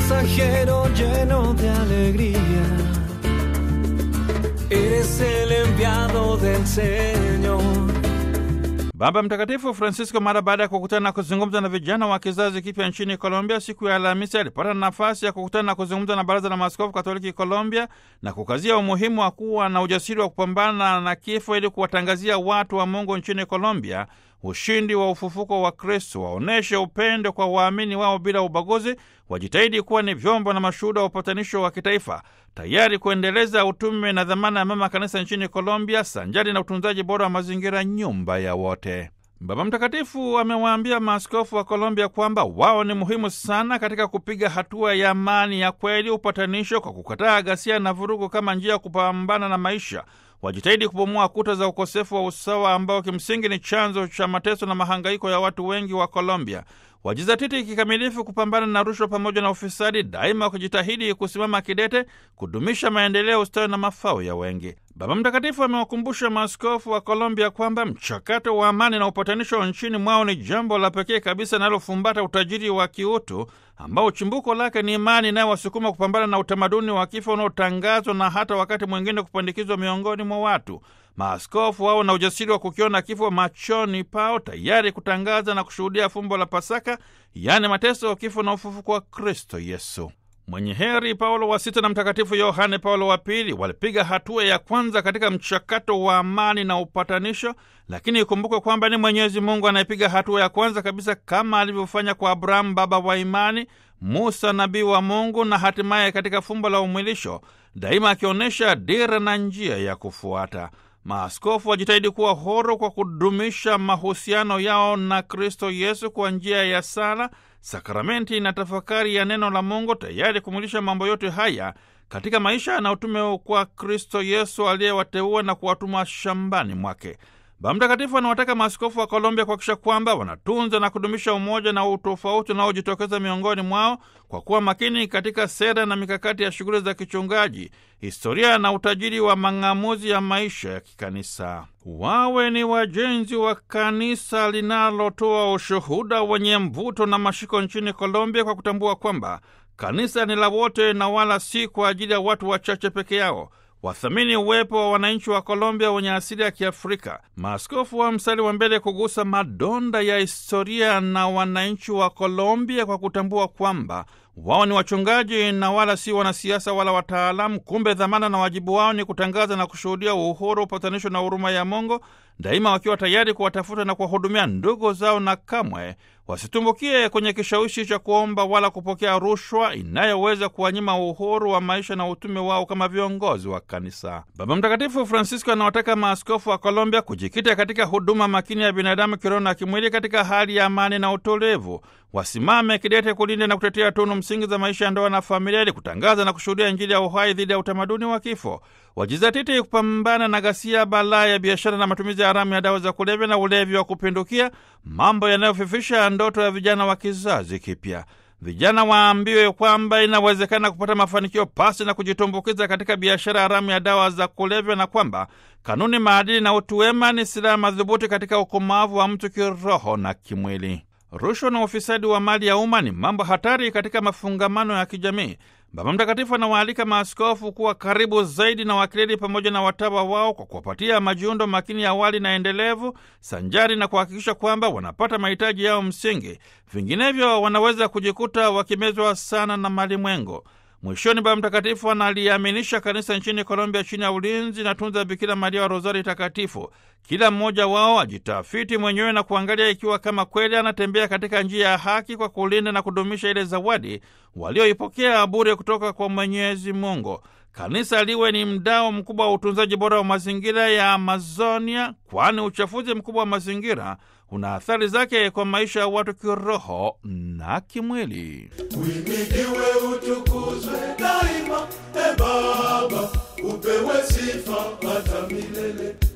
pasajero lleno de alegría. Eres el enviado del Señor. Baba Mtakatifu Francisco mara baada ya kukutana na kuzungumza na vijana wa kizazi kipya nchini Colombia siku ya Alhamisi alipata nafasi ya kukutana na kuzungumza na Baraza la Maaskofu Katoliki Colombia na kukazia umuhimu wa kuwa na ujasiri wa kupambana na kifo ili kuwatangazia watu wa Mungu nchini Colombia ushindi wa ufufuko wa Kristo, waonyeshe upendo kwa waamini wao bila ubaguzi, wajitahidi kuwa ni vyombo na mashuhuda wa upatanisho wa kitaifa, tayari kuendeleza utume na dhamana ya mama kanisa nchini Colombia, sanjari na utunzaji bora wa mazingira, nyumba ya wote. Baba Mtakatifu amewaambia maaskofu wa Colombia kwamba wao ni muhimu sana katika kupiga hatua ya amani ya kweli, upatanisho, kwa kukataa ghasia na vurugu kama njia ya kupambana na maisha wajitahidi kubomoa kuta za ukosefu wa usawa ambao kimsingi ni chanzo cha mateso na mahangaiko ya watu wengi wa Colombia. Wajizatiti kikamilifu kupambana na rushwa pamoja na ufisadi, daima wakijitahidi kusimama kidete kudumisha maendeleo, ustawi na mafao ya wengi. Baba Mtakatifu amewakumbusha maaskofu wa Colombia kwamba mchakato wa amani na upatanisho nchini mwao ni jambo la pekee kabisa linalofumbata utajiri wa kiutu ambao chimbuko lake ni imani inayowasukuma kupambana na utamaduni wa kifo unaotangazwa na hata wakati mwingine kupandikizwa miongoni mwa watu. Maaskofu wao na ujasiri wa kukiona kifo machoni pao, tayari kutangaza na kushuhudia fumbo la Pasaka, yaani mateso, kifo na ufufuko wa Kristo Yesu. Mwenye heri Paulo wa Sita na Mtakatifu Yohane Paulo wa Pili walipiga hatua ya kwanza katika mchakato wa amani na upatanisho, lakini ikumbukwe kwamba ni Mwenyezi Mungu anayepiga hatua ya kwanza kabisa, kama alivyofanya kwa Abrahamu baba wa imani, Musa nabii wa Mungu, na hatimaye katika fumbo la umwilisho, daima akionyesha dira na njia ya kufuata. Maaskofu wajitahidi kuwa horo kwa kudumisha mahusiano yao na Kristo Yesu kwa njia ya sala, sakramenti na tafakari ya neno la Mungu, tayari kumulisha mambo yote haya katika maisha na utume kwa Kristo Yesu aliyewateua na kuwatuma shambani mwake. Baba Mtakatifu anawataka maaskofu wa Colombia kuhakikisha kwamba wanatunza na kudumisha umoja na utofauti unaojitokeza miongoni mwao kwa kuwa makini katika sera na mikakati ya shughuli za kichungaji, historia na utajiri wa mang'amuzi ya maisha ya kikanisa. Wawe ni wajenzi wa kanisa linalotoa ushuhuda wenye mvuto na mashiko nchini Colombia kwa kutambua kwamba kanisa ni la wote na wala si kwa ajili ya watu wachache peke yao. Wathamini uwepo wa wananchi wa Colombia wenye asili ya Kiafrika. Maaskofu wa mstari wa mbele kugusa madonda ya historia na wananchi wa Colombia kwa kutambua kwamba wao ni wachungaji na wala si wanasiasa wala wataalamu. Kumbe dhamana na wajibu wao ni kutangaza na kushuhudia uhuru, upatanisho na huruma ya Mungu, daima wakiwa tayari kuwatafuta na kuwahudumia ndugu zao, na kamwe wasitumbukie kwenye kishawishi cha kuomba wala kupokea rushwa inayoweza kuwanyima uhuru wa maisha na utume wao kama viongozi wa kanisa. Baba Mtakatifu Francisco anawataka maaskofu wa Colombia kujikita katika huduma makini ya binadamu kiroho na kimwili katika hali ya amani na utulivu. Wasimame kidete kulinda na kutetea tunu msingi za maisha ya ndoa na familia, ili kutangaza na kushuhudia Injili ya uhai dhidi ya utamaduni wa kifo. Wajizatiti kupambana na ghasia, balaa ya biashara na matumizi ya haramu ya dawa za kulevya na ulevi wa kupindukia, mambo yanayofifisha ndoto ya vijana wa kizazi kipya. Vijana waambiwe kwamba inawezekana kupata mafanikio pasi na kujitumbukiza katika biashara haramu ya dawa za kulevya, na kwamba kanuni, maadili na utu wema ni silaha madhubuti katika ukomavu wa mtu kiroho na kimwili. Rushwa na ufisadi wa mali ya umma ni mambo hatari katika mafungamano ya kijamii. Baba Mtakatifu anawaalika maaskofu kuwa karibu zaidi na wakileli pamoja na watawa wao kwa kuwapatia majiundo makini ya awali na endelevu, sanjari na kuhakikisha kwamba wanapata mahitaji yao msingi. Vinginevyo wanaweza kujikuta wakimezwa sana na malimwengo. Mwishoni, Baba Mtakatifu analiaminisha kanisa nchini Colombia chini ya ulinzi na tunza Bikira Maria wa Rozari Takatifu. Kila mmoja wao ajitafiti mwenyewe na kuangalia ikiwa kama kweli anatembea katika njia ya haki kwa kulinda na kudumisha ile zawadi walioipokea bure kutoka kwa Mwenyezi Mungu. Kanisa liwe ni mdao mkubwa wa utunzaji bora wa mazingira ya Amazonia, kwani uchafuzi mkubwa wa mazingira una athari zake kwa maisha ya watu kiroho na kimwili. Uhimidiwe, utukuzwe daima, e Baba, upewe sifa hata milele.